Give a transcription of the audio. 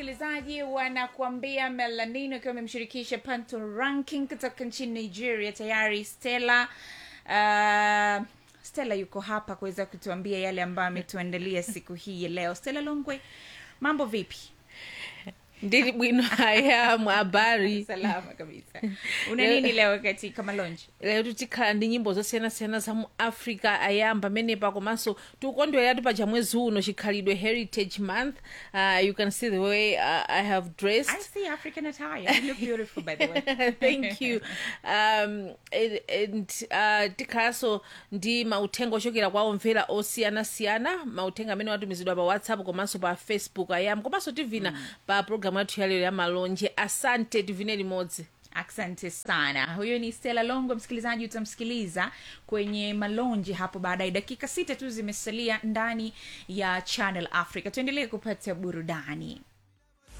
msikilizaji wanakuambia melanino akiwa amemshirikisha panto ranking kutoka nchini nigeria tayari stella uh, stella yuko hapa kuweza kutuambia yale ambayo ametuandalia siku hii ya leo stella longwe mambo vipi ndili bwino haya mwabari salama kabisa una nini leo katika malonji lero tikhala ndi nyimbo zosiyanasiyana za mu africa ayamba amenepa komanso tikukondweratu pa chamwezi uno chikhalidwe heritage month uh, you can see the way uh, i have dressed i see african attire you look beautiful by the way thank you um, and, and uh, tikhalanso ndi mauthenga ochokera kwa omvera osiyanasiyana mauthenga amene watumizidwa pa whatsapp komanso pa facebook ayam komanso tivina mm. pa programu yathu yalero ya malonje asante tivine limodzi asante sana huyo ni stela longo msikilizaji utamsikiliza kwenye malonji hapo baadaye dakika sita tu zimesalia ndani ya channel africa tuendelee kupata burudani